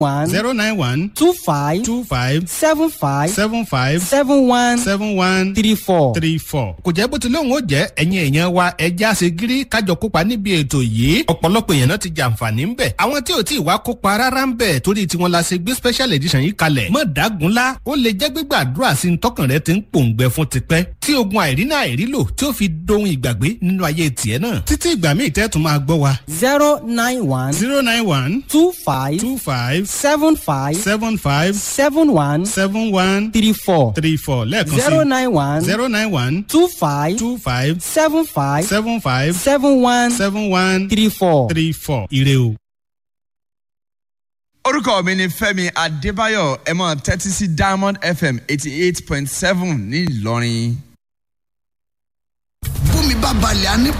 one zero nine one two five two five seven five seven five seven one seven one three four. three four. kò jẹ́ bó ti lóun ó jẹ́ ẹ̀yin èèyàn wa ẹja ṣe gírí kájọ kópa níbi ètò yìí ọ̀pọ̀lọpọ̀ èèyàn náà ti jàǹfààní ń bẹ̀. àwọn tí ò tí ì wá kópa rárá ń bẹ̀ torí tiwọn la ṣe gbé special edition yìí kalẹ̀. mọ̀ dágunlá ó lè jẹ́ gbígbàdúrà sí tọkàn rẹ ti ń pòǹgbẹ fún tipẹ́ tí ogun àìrínà àìrílò tí ó fi dohun ìgbàgbé nínú ayé tiẹ̀ náà. títí ìgbà míì tẹ́ tún máa gbọ́ wa. zero nine one zero nine one two five two five seven five seven five seven one seven one three four three four lẹ́ẹ̀kan sí zero nine one zero nine one two five two five seven five seven five seven one seven one three four. three four ire o. orúkọ mi ni fẹmi adébáyọ ẹ mọ tẹ́tí sí diamond fm eighty eight point seven ní ìlọrin. bómi bá balẹ̀ á ní